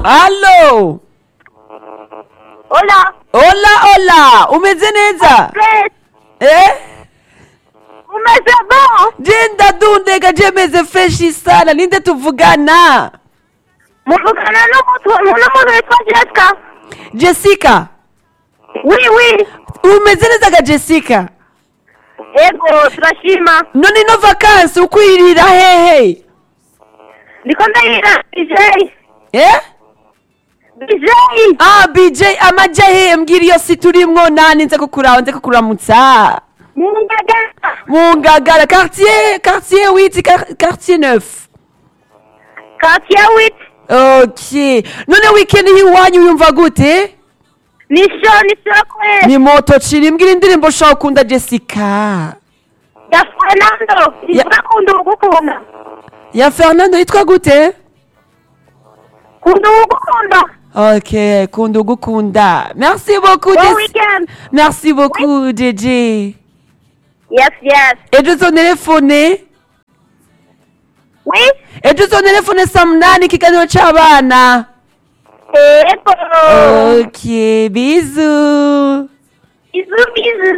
Allo Hola. Hola hola umeze neza Fred. eh Umeze bon? Jenda dundega jemeze freshi sana ninde tuvugana Muvugana n'umuntu n'umuntu witwa Jessica. Jessica Oui, oui. umeze neza ga Jessica Ego, turashima. none ino vakansi ukwirira hehe Ndiko ndahira BJ. eh BJ. Ah BJ amaja hehe mbwira iyo si turimwo nani nze kukuraho nze kukuramutsa Mungagara. mu ngagara quartier quartier 8 quar- quartier 9 Quartier 8. ok none weekend y'iwanyu yumva gute Ni show, ni show kwe. ni moto ciri mbwira indirimbo ushaka ukunda jessica Ya Fernando. Ivuga kunda ugukunda. ya fernando yitwa gute Kunda ugukunda. ok kunda ugukunda merci beaucoup Bon Jess- weekend. merci beaucoup jj Yes, yes. ejo uzontelefone Oui. ejo uzontelefone saa munani ikiganiro c'abana Ego. ok bizu Bisous, bisous.